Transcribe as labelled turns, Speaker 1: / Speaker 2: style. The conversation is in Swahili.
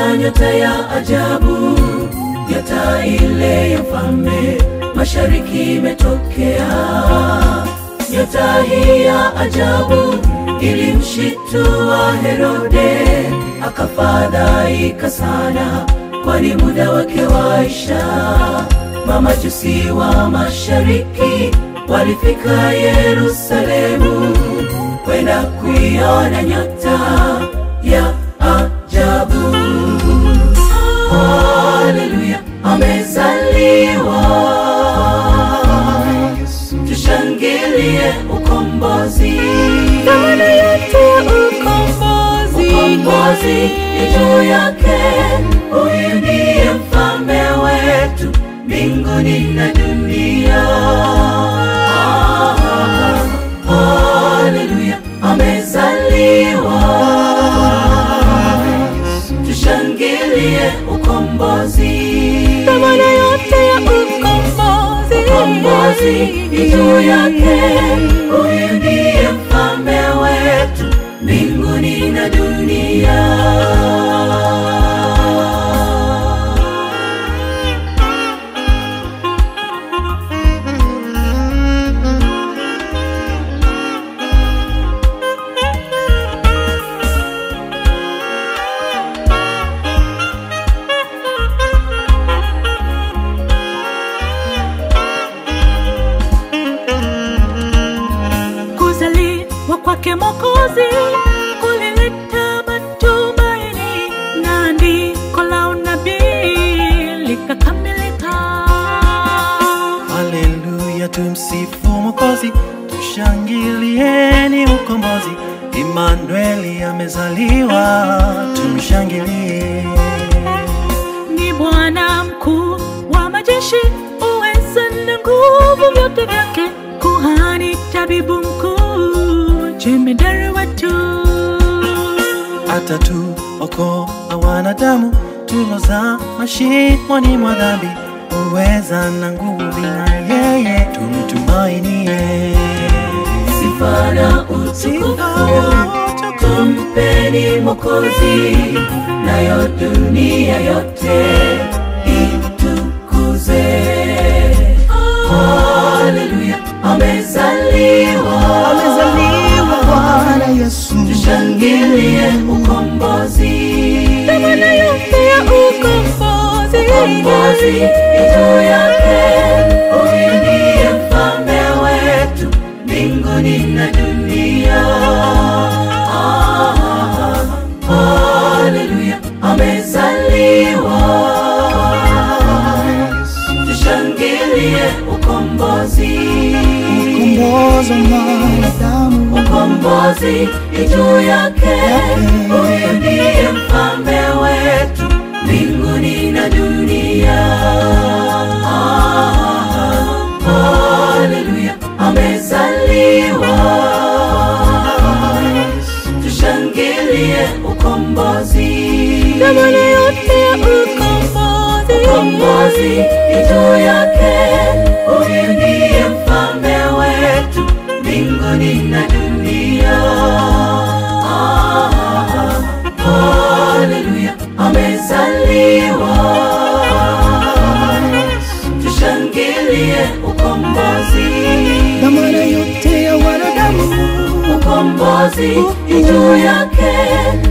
Speaker 1: Akaona nyota ya ajabu, nyota ile ya mfalme mashariki imetokea. Nyota hii ya ajabu ilimshitua Herode, akafadhaika sana, kwani muda wake waisha. Mamajusi wa mashariki walifika Yerusalemu kwenda kuiona nyota ya ajabu. Haleluya, amezaliwa, tushangilie ukombozi.
Speaker 2: Dhamana yote ya ukombozi.
Speaker 1: Ukombozi ni juu yake, huyu ndiye mfalme wetu mbinguni na dunia. Haleluya, amezaliwa, tushangilie ukombozi.
Speaker 2: Dhamana yote ya ukombozi.
Speaker 1: Ukombozi ni juu yake, huyu ndiye mfalme wetu mbinguni na dunia.
Speaker 2: Kuzaliwa kwake Mwokozi kulileta matumaini, na andiko la unabii likakamilika.
Speaker 3: Haleluya, tumsifu Mwokozi, tushangilieni ukombozi. Imanueli amezaliwa, tumshangilie.
Speaker 2: Ni Bwana mkuu wa majeshi, uweza na nguvu vyote vyake, kuhani, tabibu mkuu, jemedari wetu.
Speaker 3: atatuokoa wanadamu tuloza mashimoni mwa dhambi, uweza na nguvu na yeye tumtumainie.
Speaker 1: Sifa na utukufu tumpeni Mwokozi, nayo dunia yote itukuze. Haleluya, amezaliwa,
Speaker 3: Amezaliwa Bwana Yesu,
Speaker 1: tushangilie ukombozi.
Speaker 2: Dhamana yote ya ukombozi.
Speaker 1: Ukombozi ni juu yake, huyu ndiye mfalme wetu mbinguni na dunia. Ah, Haleluya, amezaliwa, tushangilie ukombozi.
Speaker 3: ukombozi wa mwanadamu.
Speaker 1: Ukombozi ni juu yake, huyu ndiye mfalme wetu mbinguni na dunia. Ah, Haleluya, amezaliwa, tushangilie ukombozi.
Speaker 2: Dhamana yote ya ukombozi.
Speaker 1: Ukombozi ni juu yake, huyu ndiye mfalme wetu mbinguni na dunia. Ah, Haleluya, amezaliwa, tushangilie ukombozi.
Speaker 3: Dhamana yote ya wanadamu
Speaker 1: Ukombozi ni juu yake,